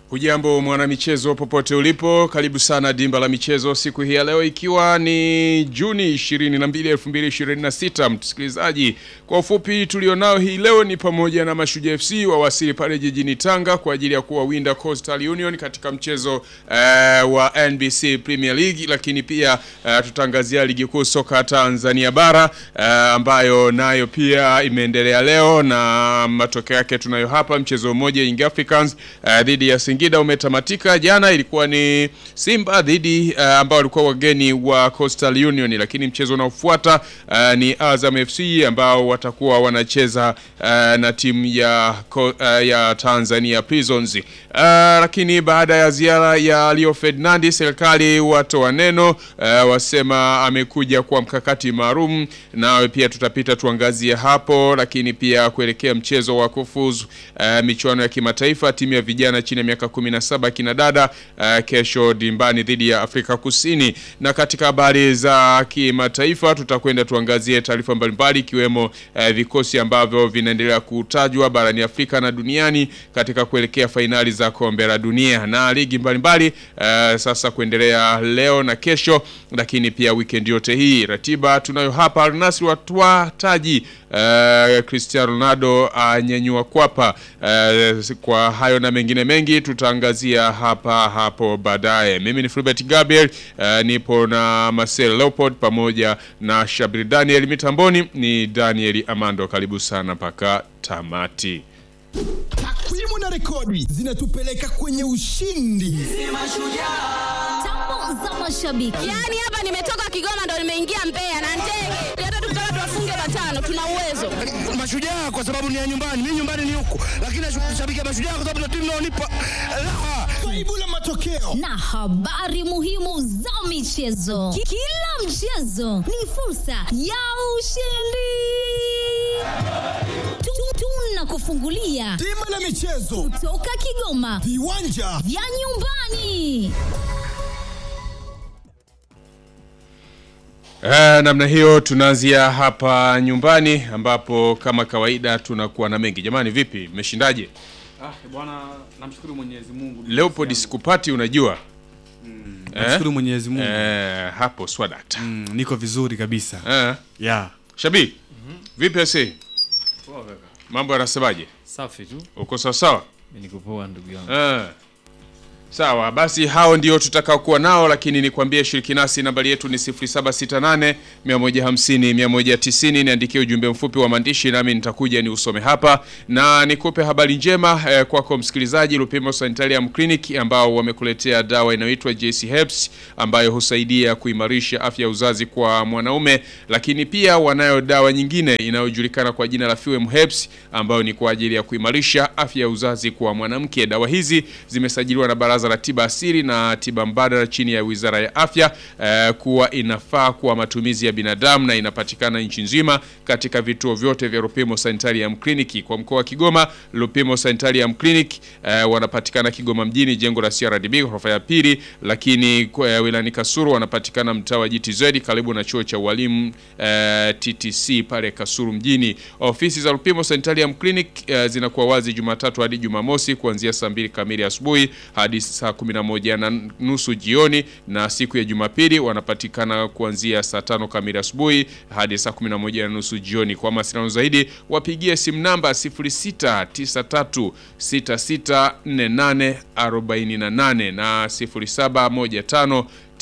Hujambo mwanamichezo popote ulipo, karibu sana dimba la michezo siku hii ya leo, ikiwa ni Juni 22, 2026. Msikilizaji, kwa ufupi tulionao hii leo ni pamoja na Mashujaa FC wawasili pale jijini Tanga kwa ajili ya kuwawinda Coastal Union katika mchezo uh, wa NBC Premier League, lakini pia uh, tutaangazia ligi kuu soka Tanzania bara uh, ambayo nayo pia imeendelea leo na matokeo yake tunayo hapa. Mchezo mmoja Young Africans uh, dhidi ya Singida umetamatika jana. Ilikuwa ni Simba dhidi uh, ambao walikuwa wageni wa Coastal Union, lakini mchezo unaofuata uh, ni Azam FC ambao watakuwa wanacheza uh, na timu ya, uh, ya Tanzania Prisons. Uh, lakini baada ya ziara ya Leo Ferdinand, serikali watoa neno uh, wasema amekuja kwa mkakati maalum, nawe pia tutapita tuangazie hapo, lakini pia kuelekea mchezo wa kufuzu uh, michuano ya kimataifa timu ya vijana chini ya miaka 17 kina dada uh, kesho dimbani dhidi ya Afrika Kusini. Na katika habari za kimataifa tutakwenda tuangazie taarifa mbalimbali ikiwemo uh, vikosi ambavyo vinaendelea kutajwa barani Afrika na duniani katika kuelekea fainali za kombe la dunia na ligi mbalimbali uh, sasa kuendelea leo na kesho, lakini pia weekend yote hii. Ratiba tunayo hapa. Al Nassr watwa taji uh, Cristiano Ronaldo anyanyua uh, kwapa uh, kwa hayo na mengine mengi tutaangazia hapa hapo baadaye. Mimi ni Fulbert Gabriel uh, nipo na Marcel Leopold pamoja na Shabri Daniel, mitamboni ni Daniel Amando. Karibu sana mpaka tamati. Takwimu na rekodi zinatupeleka kwenye ushindi. Tambo za mashabiki. Yaani hapa nimetoka Kigoma ndo nimeingia Mbeya na ndege. Hata tukitaka tuwafunge matano tuna uwezo. Mashujaa kwa sababu ni ya nyumbani, mimi nyumbani ni huku, lakini nashabikia Mashujaa kwa sababu ndio timu inaonipa raha. Kaibu la matokeo na habari muhimu za michezo. Ki- Kila mchezo ni fursa ya ushindi. Tu- Tunakufungulia bima la michezo, toka Kigoma viwanja vya nyumbani. Eh, namna hiyo tunaanzia hapa nyumbani ambapo kama kawaida tunakuwa na mengi. Jamani, vipi, mmeshindaje? Ah, bwana namshukuru Mwenyezi Mungu. Leopold sikupati, unajua Namshukuru Mwenyezi Mungu. eh, hapo swadakta Mm, niko vizuri kabisa. eh. Yeah. Shabi, vipi ase, Poa kaka. mambo yanasemaje? Safi tu. Uko sawa sawa? Mimi niko poa ndugu yangu. Eh. Sawa basi, hao ndio tutakao kuwa nao, lakini nikwambie, shiriki nasi. Nambari yetu ni 0768 150 190. Niandikie ujumbe mfupi wa maandishi, nami nitakuja ni usome hapa na nikupe habari njema eh, kwako msikilizaji. Lupimo Sanitarium Clinic ambao wamekuletea dawa inayoitwa JC Herbs ambayo husaidia kuimarisha afya ya uzazi kwa mwanaume, lakini pia wanayo dawa nyingine inayojulikana kwa jina la Fuem Herbs ambayo ni kwa ajili ya kuimarisha afya ya uzazi kwa mwanamke. Dawa hizi zimesajiliwa na Baraza la Tiba Asili na Tiba Mbadala chini ya Wizara ya Afya eh, kuwa inafaa kwa matumizi ya binadamu na inapatikana nchi nzima katika vituo vyote vya Lupimo Sanitarium Clinic. Kwa mkoa wa Kigoma, Lupimo Sanitarium Clinic eh, wanapatikana Kigoma mjini, jengo la CRDB ghorofa ya pili, lakini kwa eh, wilayani Kasuru wanapatikana mtaa wa GTZ karibu na chuo cha ualimu eh, TTC pale Kasuru mjini. Ofisi za Lupimo Sanitarium Clinic eh, zinakuwa wazi Jumatatu hadi Jumamosi kuanzia saa mbili kamili asubuhi hadi saa 11 na nusu jioni, na siku ya Jumapili wanapatikana kuanzia saa tano kamili asubuhi hadi saa 11 na nusu jioni. Kwa mawasiliano zaidi wapigie simu namba 0693664848 na 0715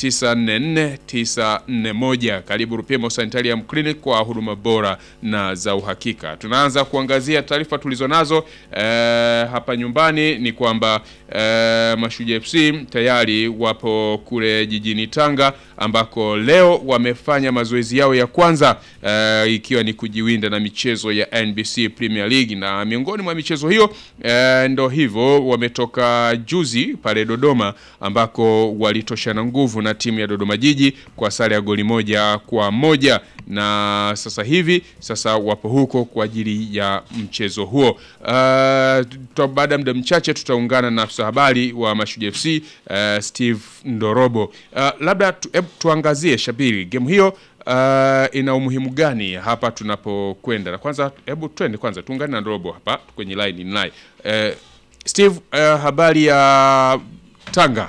944941. Karibu Rupimo Sanitarium Clinic kwa huduma bora na za uhakika. Tunaanza kuangazia taarifa tulizonazo eh, hapa nyumbani ni kwamba eh, Mashujaa FC tayari wapo kule jijini Tanga ambako leo wamefanya mazoezi yao ya kwanza eh, ikiwa ni kujiwinda na michezo ya NBC Premier League, na miongoni mwa michezo hiyo eh, ndo hivyo wametoka juzi pale Dodoma ambako walitoshana nguvu na timu ya Dodoma Jiji kwa sare ya goli moja kwa moja na sasa hivi sasa wapo huko kwa ajili ya mchezo huo. Uh, baada ya muda mchache tutaungana na afisa habari wa Mashujaa FC uh, Steve Ndorobo. Uh, labda tu, hebu tuangazie Shabiri, game hiyo uh, ina umuhimu gani hapa tunapokwenda? Na kwanza hebu twende kwanza tuungane na Ndorobo hapa kwenye line in line. Uh, Steve, uh, habari ya Tanga?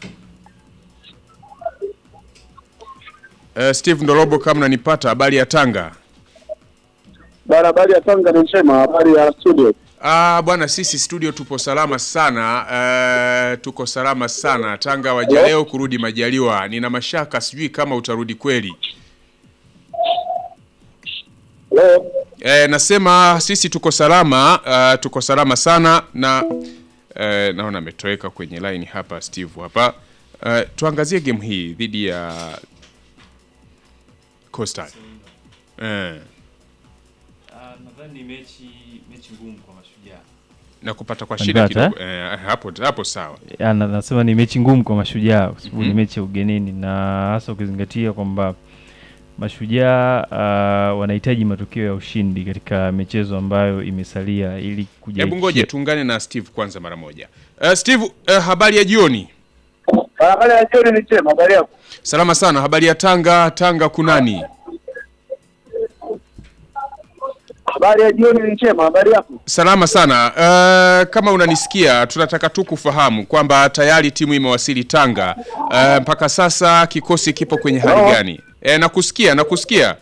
Uh, Steve Ndorobo, kama unanipata, habari ya Tanga? Bana, habari ya Tanga ni njema, habari ya studio. Ah, bwana sisi studio tupo salama sana. Uh, tuko salama sana. Tanga waja leo kurudi majaliwa. Nina mashaka sijui kama utarudi kweli. Leo Eh, nasema sisi tuko salama, uh, tuko salama sana na eh, naona ametoweka kwenye line hapa Steve hapa. Uh, tuangazie game hii dhidi ya Coastal. Eh, nadhani ni mechi mechi ngumu kwa mashujaa. na kupata kwa shida Unanipata, kidogo. Eh, hapo hapo sawa. Ya, na- nasema ni mechi ngumu kwa mashujaa kwa sababu ni mechi ya ugenini na hasa ukizingatia kwamba mashujaa uh, wanahitaji matokeo ya ushindi katika michezo ambayo imesalia ili kuja Hebu ngoje tuungane na Steve kwanza mara moja. Uh, Steve, uh, habari ya jioni. habari ya jioni ni njema, habari yako? Salama sana. Habari ya Tanga? Tanga kunani? Habari ya jioni ni njema, habari yako? Salama sana. Uh, kama unanisikia, tunataka tu kufahamu kwamba tayari timu imewasili Tanga. Uh, mpaka sasa kikosi kipo kwenye hali Hello? gani? E, nakusikia, nakusikia.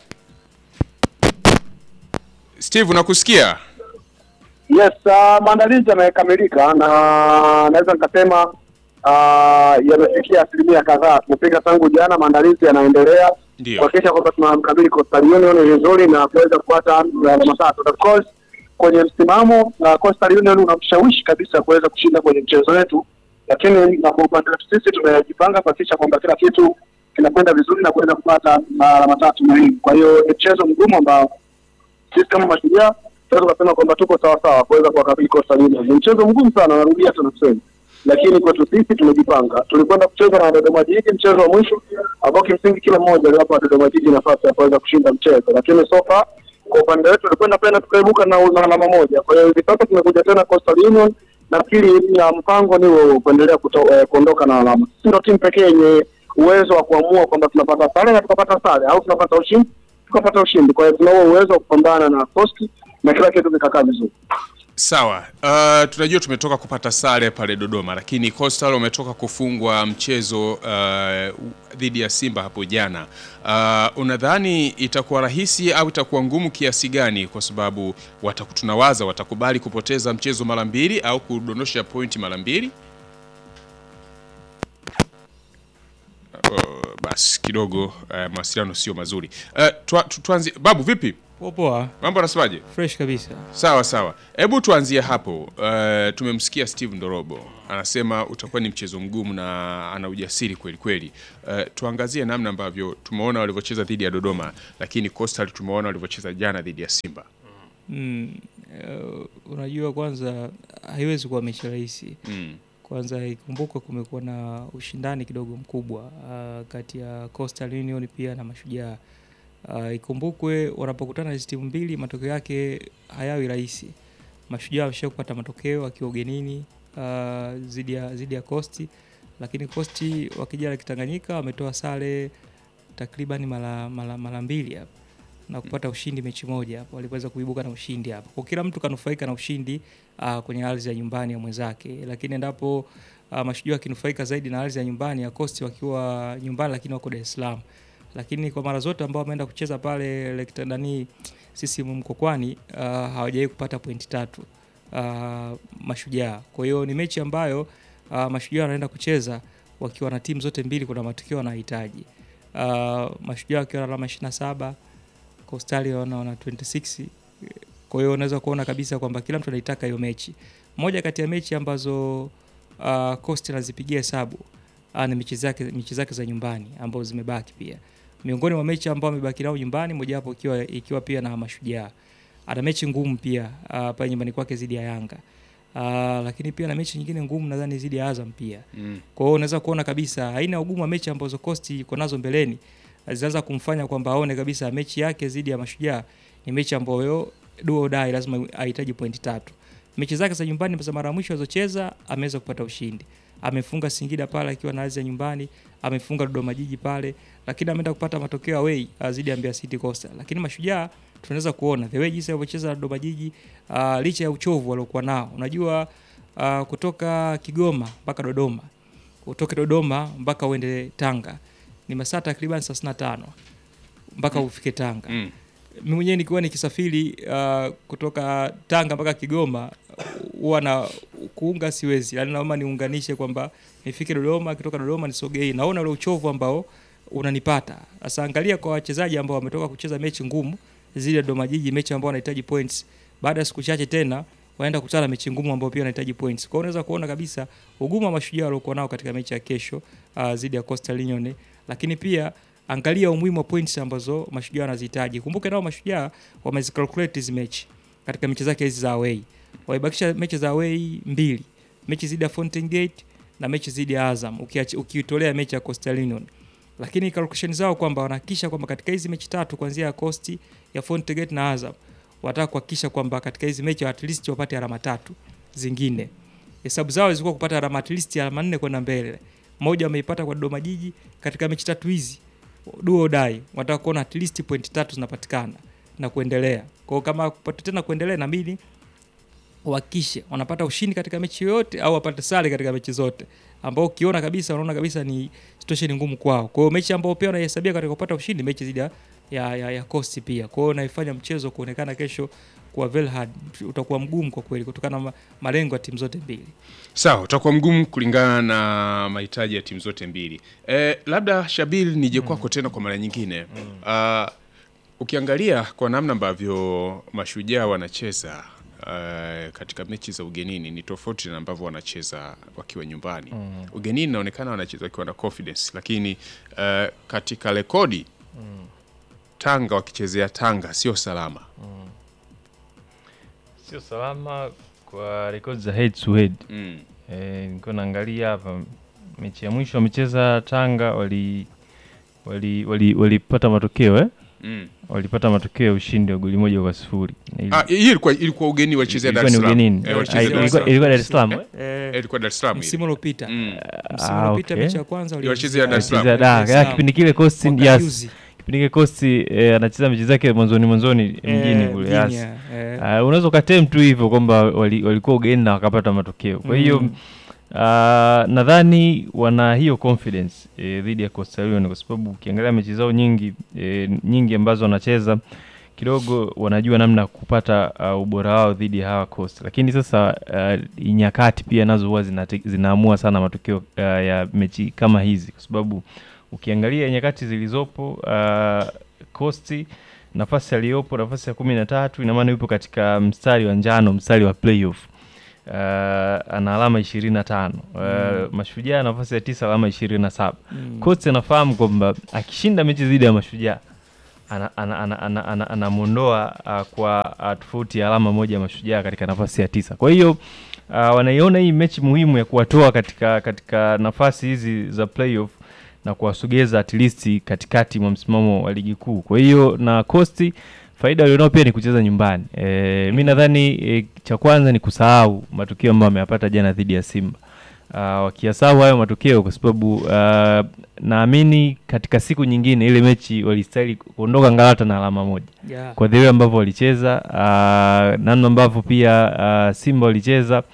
Steve, nakusikia. Yes, uh, maandalizi yamekamilika na naweza nikasema uh, yamefikia asilimia kadhaa. Tumepiga tangu jana, maandalizi yanaendelea Ndio. kuhakikisha kwamba tunamkabili Coastal Union vizuri na kuweza kupata alama tatu. Of course kwenye msimamo na Coastal Union unamshawishi kabisa kuweza kushinda kwenye mchezo wetu, lakini na kwa upande wetu sisi tumejipanga kuhakikisha kwamba kila kitu kinakwenda vizuri na kuweza kupata alama tatu muhimu. Kwa hiyo ni mchezo mgumu ambao sisi kama mashujaa tunaweza kusema kwamba tuko sawa sawa kuweza kuwakabili Coastal Union. Ni mchezo mgumu sana, narudia tena kusema, lakini kwetu sisi tumejipanga. Tulikwenda kucheza na Dodoma Jiji mchezo wa mwisho ambao kimsingi kila mmoja aliwapa Dodoma Jiji nafasi ya kuweza kushinda mchezo, lakini so far kwa upande wetu tulikwenda pena tukaibuka na na alama moja. Kwa hiyo hivi sasa tumekuja tena Coastal Union, nafikiri ya mpango ni huo, kuendelea kuto- eh, kuondoka na alama. Sisi ndio timu pekee yenye uwezo wa kuamua kwamba tunapata sare na tukapata sare au tunapata ushindi tukapata ushindi. Kwa hiyo tuna huo uwezo wa kupambana na Coast na kila kitu kikakaa vizuri. Sawa. Uh, tunajua tumetoka kupata sare pale Dodoma, lakini Coastal wametoka kufungwa mchezo uh, dhidi ya Simba hapo jana. Uh, unadhani itakuwa rahisi au itakuwa ngumu kiasi gani? Kwa sababu wataku, tunawaza watakubali kupoteza mchezo mara mbili au kudondosha pointi mara mbili. Uh, basi kidogo uh, mawasiliano sio mazuri. Uh, tua, tu, tuanzie. Babu vipi? Poa poa, Mambo anasemaje? fresh kabisa. Sawa sawa, hebu tuanzie hapo. Uh, tumemsikia Steve Ndorobo anasema utakuwa ni mchezo mgumu na ana ujasiri kweli kweli. Uh, tuangazie namna ambavyo tumeona walivyocheza dhidi ya Dodoma, lakini Coastal tumeona walivyocheza jana dhidi ya Simba. Mm, uh, unajua kwanza haiwezi kuwa mechi rahisi. Mm. Kwanza ikumbukwe kumekuwa na ushindani kidogo mkubwa uh, kati ya Coastal Union pia na Mashujaa. Uh, ikumbukwe wanapokutana hizi timu mbili matokeo yake hayawi rahisi. Mashujaa wamesha kupata matokeo akiwa ugenini uh, zidi ya zidi ya Coast, lakini Coast wakija la Kitanganyika wametoa sare takriban mara mara mara mbili hapa na kupata ushindi mechi moja hapo, waliweza kuibuka na ushindi hapo. Kwa kila mtu kanufaika na ushindi uh, kwenye ardhi ya nyumbani ya mwenzake, lakini endapo uh, Mashujaa wakinufaika zaidi na ardhi ya nyumbani ya Coast wakiwa nyumbani, lakini wako Dar es Salaam. Lakini kwa mara zote ambao wameenda kucheza pale Lake Tandani sisi Mkokwani uh, hawajawahi kupata pointi tatu uh, Mashujaa. Kwa hiyo ni mechi ambayo uh, Mashujaa wanaenda kucheza wakiwa na timu zote mbili, kuna matokeo wanahitaji. Uh, Mashujaa wakiwa na alama 27 Coastal wana wana 26. Kwa hiyo unaweza kuona kabisa kwamba kila mtu anaitaka hiyo mechi. Moja kati ya mechi ambazo uh, Coast anazipigia hesabu uh, ni mechi zake mechi zake za nyumbani ambazo zimebaki pia. Miongoni mwa mechi ambao amebaki nao nyumbani mojawapo ikiwa ikiwa pia na Mashujaa. Ana mechi ngumu pia uh, pale nyumbani kwake zidi ya Yanga. Uh, lakini pia na mechi nyingine ngumu nadhani zidi ya Azam pia. Mm. Kwa hiyo unaweza kuona kabisa aina ya ugumu wa mechi ambazo Coast iko nazo mbeleni zinaanza kumfanya kwamba aone kabisa mechi yake dhidi ya Mashujaa ni mechi ambayo do or die, lazima ahitaji pointi tatu. Mechi zake za nyumbani za mara ya mwisho alizocheza ameweza kupata ushindi. Amefunga Singida pale akiwa na ardhi ya nyumbani, amefunga Dodoma Jiji pale, lakini ameenda kupata matokeo away uh, dhidi ya Mbeya City Coastal. Lakini Mashujaa tunaweza kuona the way jinsi alivyocheza na Dodoma Jiji uh, licha ya uchovu waliokuwa nao. Unajua uh, kutoka Kigoma mpaka Dodoma, utoke Dodoma mpaka uende Tanga ni masaa takriban 35 mpaka ufike Tanga. Mm. Mimi mwenyewe nikiwa nikisafiri uh, kutoka Tanga mpaka Kigoma huwa na kuunga siwezi, yani naomba niunganishe kwamba nifike Dodoma, kutoka Dodoma nisogei, naona ule uchovu ambao unanipata. Sasa angalia kwa wachezaji ambao wametoka kucheza mechi ngumu zile ya Dodoma Jiji, mechi ambao wanahitaji points, baada ya siku chache tena waenda kukutana na mechi ngumu ambao pia wanahitaji points. Kwa hiyo unaweza kuona kabisa ugumu wa mashujaa waliokuwa nao katika mechi ya kesho uh, zidi ya Coastal Union, lakini pia angalia umuhimu wa points ambazo mashujaa wanazihitaji. Kumbuke nao mashujaa wamezicalculate hizi mechi katika mechi zake hizi za away, waibakisha mechi za away mbili, mechi zidi ya Fountain Gate na mechi zidi ya Azam, ukiachi- ukiitolea mechi ya Coastal Union lakini calculation zao kwamba wanahakikisha kwamba katika hizi mechi tatu kuanzia ya Coast ya Fountain Gate na Azam wataka kuhakikisha kwamba katika hizi mechi at least wapate alama tatu zingine. Hesabu zao zilikuwa kupata alama at least alama nne kwenda mbele. Moja wameipata kwa Dodoma Jiji katika mechi tatu hizi. Duo dai wanataka kuona at least point tatu zinapatikana na kuendelea. Kwa hiyo kama kupata tena kuendelea na mimi uhakikishe wanapata ushindi katika mechi yoyote au wapate sare katika mechi zote, ambao ukiona kabisa unaona kabisa ni situation ngumu kwao. Kwa hiyo mechi ambao pia wanaihesabia katika kupata ushindi mechi zidi ya, ya, ya, ya Coast pia. Kwa hiyo naifanya mchezo kuonekana kesho kuwa very hard, utakuwa mgumu kwa kweli kutokana na ma- malengo ya timu zote mbili. Sawa, utakuwa mgumu kulingana na mahitaji ya timu zote mbili. E, labda Shabil nije kwako tena kwa mara nyingine. Ah, ukiangalia kwa namna ambavyo mashujaa wanacheza uh, katika mechi za ugenini ni tofauti na ambavyo wanacheza wakiwa nyumbani. Mm. Ugenini inaonekana wanacheza wakiwa na confidence, lakini uh, katika rekodi Tanga wakichezea Tanga sio salama. Sio salama kwa rekodi za head to head. Mm. Eh, nilikuwa naangalia hapa mechi ya mwisho wamecheza Tanga wali wali wali walipata matokeo eh? Mm. Walipata matokeo ya ushindi wa goli moja kwa sifuri. Na ili- Ah, hii ilikuwa ilikuwa ugeni walichezea Dar ilikuwa es ni Salaam. ugenini. Eh, Ah, walichezea Dar es ilikuwa Salaam. ilikuwa Dar es Salaam. eh? Eh, ilikuwa Dar es Salaam ile. msimu uliopita Mm. msimu Ah, uliopita okay. mechi ya kwanza Walichezea Dar es Salaam. Chezea da, ya kipindi kile Coast Mwaka yes. juzi. Kipindi kile Coast eh, anacheza mechi zake mwanzoni mwanzoni mjini kule. mjini, Yes. eh. Ah, unaweza ukatem tu hivyo kwamba wali- walikuwa ugeni na wakapata matokeo. Kwa hiyo Mm. ah, nadhani wana hiyo confidence eh, dhidi ya Coastal Union kwa sababu ukiangalia mechi zao nyingi eh, nyingi ambazo wanacheza kidogo wanajua namna ya kupata uh, ubora wao dhidi ya hawa Coast, lakini sasa uh, nyakati pia nazo huwa zinate- zinaamua sana matokeo uh, ya mechi kama hizi, kwa sababu ukiangalia nyakati zilizopo uh, Coast nafasi aliyopo nafasi ya kumi na tatu ina maana yupo katika mstari wa njano, mstari wa playoff uh, ana alama ishirini na tano uh, Mm. Mashujaa nafasi ya tisa alama ishirini na saba Mm. Coast anafahamu kwamba akishinda mechi dhidi ya Mashujaa anamwondoa ana, ana, ana, ana, anamwondoa, uh, kwa uh, tofauti ya alama moja ya Mashujaa katika nafasi ya tisa. Kwa hiyo uh, wanaiona hii mechi muhimu ya kuwatoa katika katika nafasi hizi za playoff na kuwasogeza at least katikati mwa msimamo wa ligi kuu. Kwa hiyo na Coast faida walionao pia ni kucheza nyumbani. E, mi nadhani e, cha kwanza ni kusahau matukio ambayo ameyapata jana dhidi ya Simba. Uh, wakiyasahau hayo matokeo kwa sababu uh, naamini katika siku nyingine ile mechi walistahili kuondoka Ngalata na alama moja Yeah. kwa vile ambavyo walicheza uh, namna ambavyo pia uh, Simba walicheza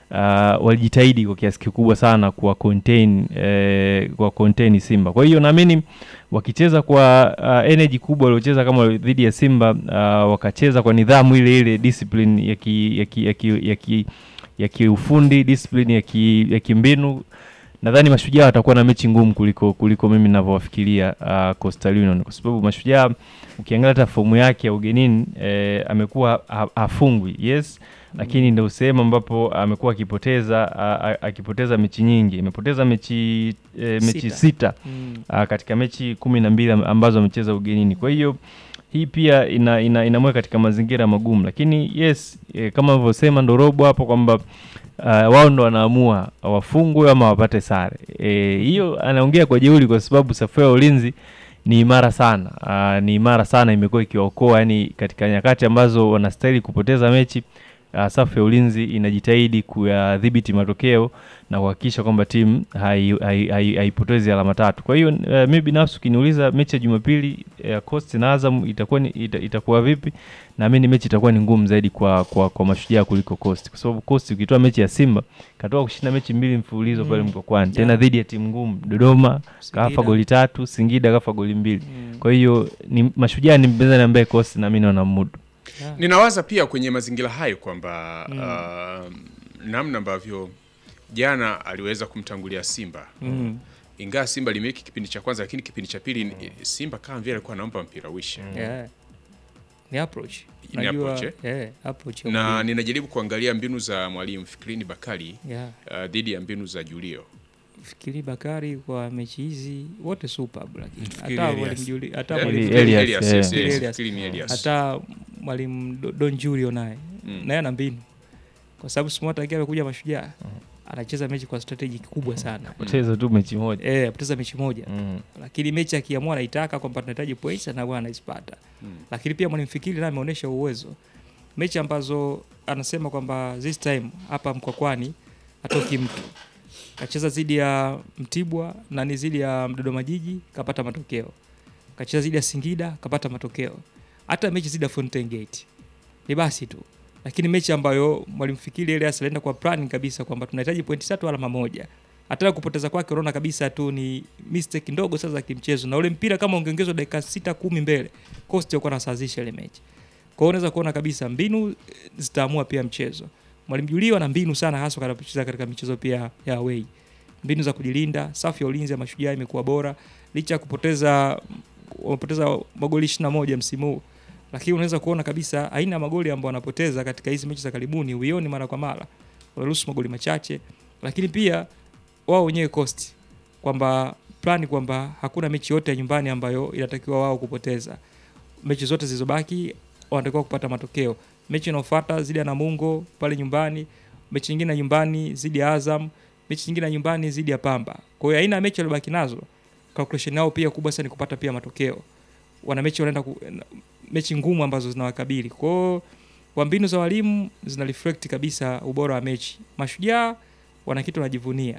uh, walijitahidi kwa kiasi kikubwa sana kuwa contain eh, kwa contain Simba. Kwa hiyo naamini wakicheza kwa uh, energy kubwa waliocheza kama dhidi ya Simba uh, wakacheza kwa nidhamu ile ile discipline ya ki, ya ki, ya ki, ya ki, ya kiufundi discipline ya ki, ya kimbinu nadhani mashujaa watakuwa na mechi ngumu kuliko kuliko mimi ninavyowafikiria uh, Coastal Union kwa sababu mashujaa ukiangalia hata fomu yake ya ugenini eh, amekuwa ha- hafungwi yes lakini ndio sehemu ambapo amekuwa akipoteza a- a- akipoteza mechi nyingi amepoteza mechi eh, mechi Sita. sita Mm. ah, katika mechi kumi na mbili am- ambazo amecheza ugenini kwa hiyo hii pia ina, ina, inamweka katika mazingira magumu lakini yes eh, kama alivyosema ndo robo hapo kwamba uh, wao ndo wanaamua wafungwe ama wapate sare Eh, hiyo anaongea kwa jeuri kwa sababu safu ya ulinzi ni imara sana uh, ni imara sana imekuwa ikiwaokoa yani katika nyakati ambazo wanastahili kupoteza mechi uh, safu ya ulinzi inajitahidi kuyadhibiti matokeo na kuhakikisha kwamba timu haipotezi hai, hai, haipotezi alama tatu. Kwa hiyo uh, mi binafsi ukiniuliza mechi ya Jumapili ya uh, Coast na Azam itakuwa ni, ita, itakuwa vipi, naamini mechi itakuwa ni ngumu zaidi kwa kwa, kwa mashujaa kuliko Coast, kwa sababu Coast ukitoa mechi ya Simba katoka kushinda mechi mbili mfululizo Mm. pale Mkwakwani Yeah. tena dhidi ya timu ngumu Dodoma kafa Singida. goli tatu, Singida kafa goli mbili. Mm. Kwa hiyo ni mashujaa ni mpinzani ambaye Coast naamini wanamudu. Yeah. Ninawaza pia kwenye mazingira hayo kwamba Mm. uh, namna ambavyo jana aliweza kumtangulia Simba Mm. ingawa Simba limeki kipindi cha kwanza, lakini kipindi cha pili Simba kama vile alikuwa anampa mpira uishe Yeah. Ni approach. Ni Najua, approach, eh, approach ya na mwalimu. ninajaribu kuangalia mbinu za mwalimu Fikrini Bakari Yeah. uh, dhidi ya mbinu za Julio. Fikiri Bakari kwa mechi hizi wote superb lakini Fikiri hata Elias. mwalimu Juli hata Eh, mwalimu Eli- Elias, Elias, eh. yes, Fikiri yes, Elias. Fikiri ni Elias. hata mwalimu Do- Don Julio naye Mm. naye ana mbinu kwa sababu Smart akiwa amekuja mashujaa anacheza mechi kwa strategy kubwa sana Poteza tu mechi moja. eh apoteza mechi moja Mm. lakini mechi akiamua anaitaka kwamba tunahitaji points anakuwa anaizipata lakini pia mwalimu Fikiri naye ameonyesha uwezo mechi ambazo anasema kwamba this time hapa Mkwakwani atoki mtu kacheza dhidi ya Mtibwa na ni dhidi ya Dodoma Jiji kapata matokeo kacheza dhidi ya Singida kapata matokeo hata mechi dhidi ya Fountain Gate ni basi tu lakini mechi ambayo mwalimu Fikiri ile alienda kwa plan kabisa kwamba tunahitaji pointi tatu alama moja hata kupoteza kwake unaona kabisa tu ni mistake ndogo sasa za kimchezo na ule mpira kama ungeongezwa dakika sita kumi mbele Coast alikuwa anasawazisha ile mechi kwa hiyo unaweza kuona kabisa mbinu eh, zitaamua pia mchezo mwalimu Julio ana mbinu sana hasa anapocheza katika michezo pia ya away mbinu za kujilinda safu ya ulinzi ya mashujaa imekuwa bora licha ya kupoteza wamepoteza magoli 21 msimu huu lakini unaweza kuona kabisa aina ya magoli ambayo wanapoteza katika hizi mechi za karibuni huioni mara kwa mara wanaruhusu magoli machache lakini pia wao wenyewe cost kwamba plani kwamba hakuna mechi yote ya nyumbani ambayo inatakiwa wao kupoteza mechi zote zilizobaki wanatakiwa kupata matokeo mechi inayofuata zidi ya Namungo pale nyumbani mechi nyingine ya nyumbani zidi ya Azam mechi nyingine ya nyumbani zidi ya Pamba kwa hiyo aina ya mechi waliobaki nazo calculation yao pia kubwa sana ni kupata pia matokeo wana mechi wanaenda ku, mechi ngumu ambazo zinawakabili kwa hiyo kwa mbinu za walimu zina reflect kabisa ubora wa mechi mashujaa wana kitu wanajivunia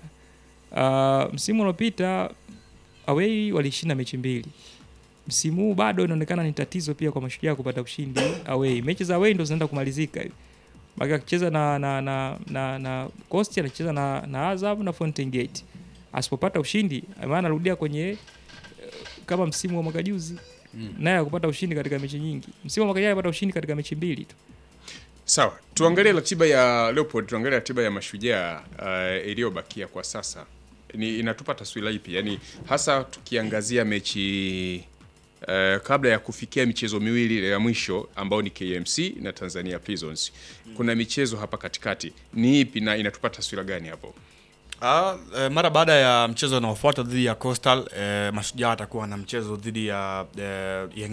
uh, msimu uliopita away walishinda mechi mbili msimu huu bado inaonekana ni tatizo pia kwa mashujaa kupata ushindi away mechi za away ndo zinaenda kumalizika hivi Maki akicheza na na na na, na Coast anacheza na, na Azam na Fountain Gate asipopata ushindi maana anarudia kwenye eh, kama msimu wa mwaka juzi mm. naye akupata ushindi katika mechi nyingi msimu wa mwaka jana alipata ushindi katika mechi mbili tu Sawa, tuangalie ratiba ya Leopold, tuangalie ratiba ya mashujaa uh, iliyobakia kwa sasa. Ni inatupa taswira ipi? Yaani hasa tukiangazia mechi uh, kabla ya kufikia michezo miwili ile ya mwisho ambao ni KMC na Tanzania Prisons. Kuna michezo hapa katikati. Ni ipi na inatupa taswira gani hapo? Ah, eh, mara baada ya mchezo unaofuata dhidi ya Coastal eh, Mashujaa atakuwa na mchezo dhidi ya eh, Young